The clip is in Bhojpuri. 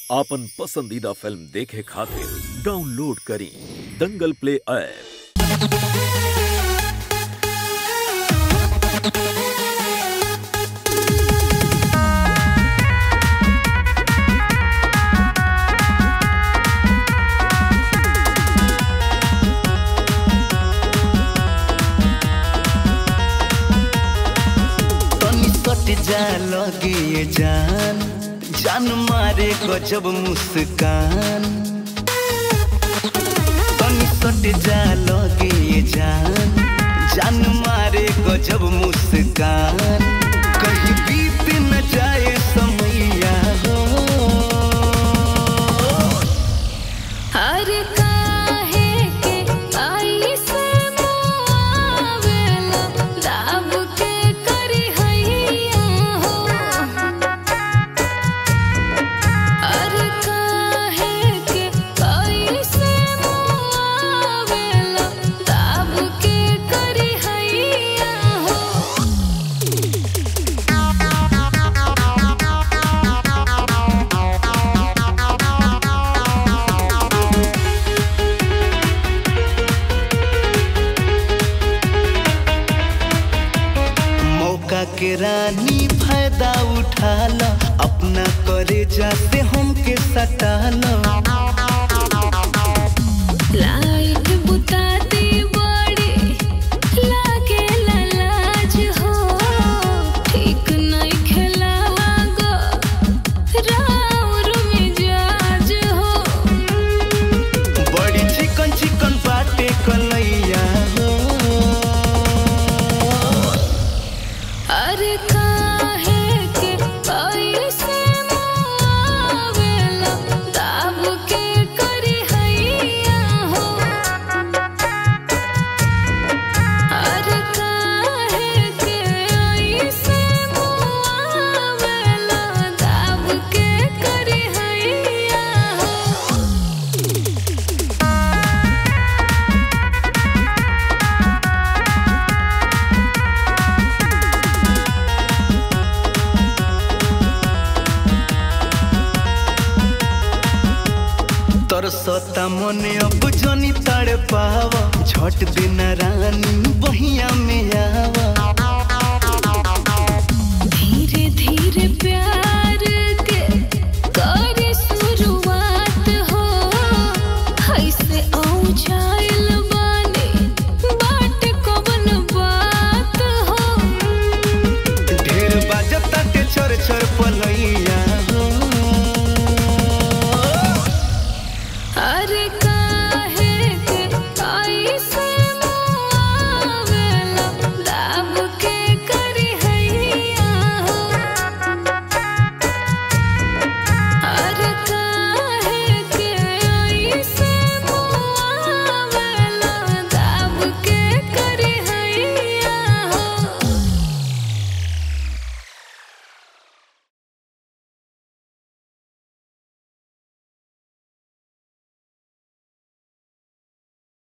आपन पसंदीदा फिल्म देखे खातिर डाउनलोड करी दंगल प्ले ऐप तनी सट जा लगे ये जान जान मारे गजब मुस्कान तनी सट जा लगे ये जान जान मारे गजब मुस्कान कहीं बीत न जाए समैया हो हर काहे के आई से मुआवेला दाब के करी हैया हो हर काहे के आई से मुआवेला दाब के करी हैया हो मौका के रानी फायदा उठा लो अपना करे जाते हमके सटा लो लाइट बुताती बड़ी लागे लाज हो ठीक नहीं खेलावा गो राउर मिजाज हो बड़ी चिकन चिकन बाटे कलैया हो अरे काहे के ऐसे मुआवेला दाब के करी हैया हो अरे काहे के ऐसे मुआवेला दाब के करी हैया हो तरसता मने अब जनी तड़ पावा झट देना रानी बहिया में आवा धीरे धीरे प्यार